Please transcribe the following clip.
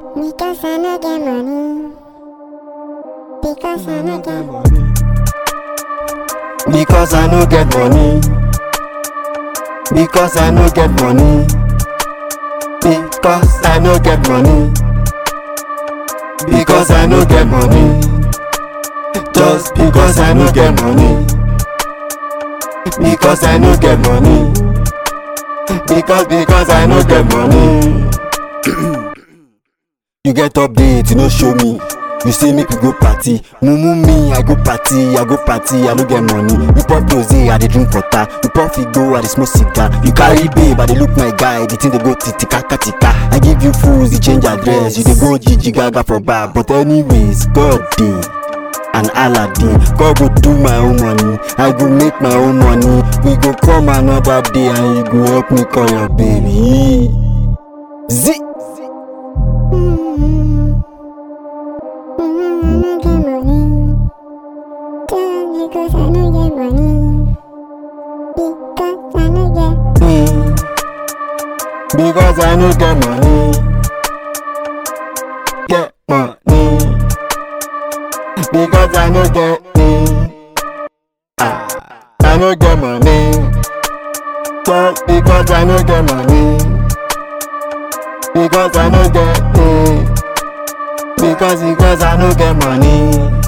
Because I no get money. Because I no get Because I no get money. Because I no get money. Because I no get money. Because I no get money. Just because I no get money. Because I no get money. Because because I no get money. you get update, you no show me. You say make we go party, mumu me, I go party, I go party, I no get money. You pop rose, I dey drink water. You pop figo, I dey smoke cigar. You carry babe, I dey look my guy, the thing dey go titika katika. I give you fools, you change address, you dey go Gigi Gaga for bar. But anyways, God dey. and aladdin god go do my own money i go make my own money we go come another day and you go help me call your baby zi Mm. Mm, I no get money. Just because I no get money. Because I no get. me because i no get money get money because i no get me ah i no get money just because i no get money because i no get me because because i no get money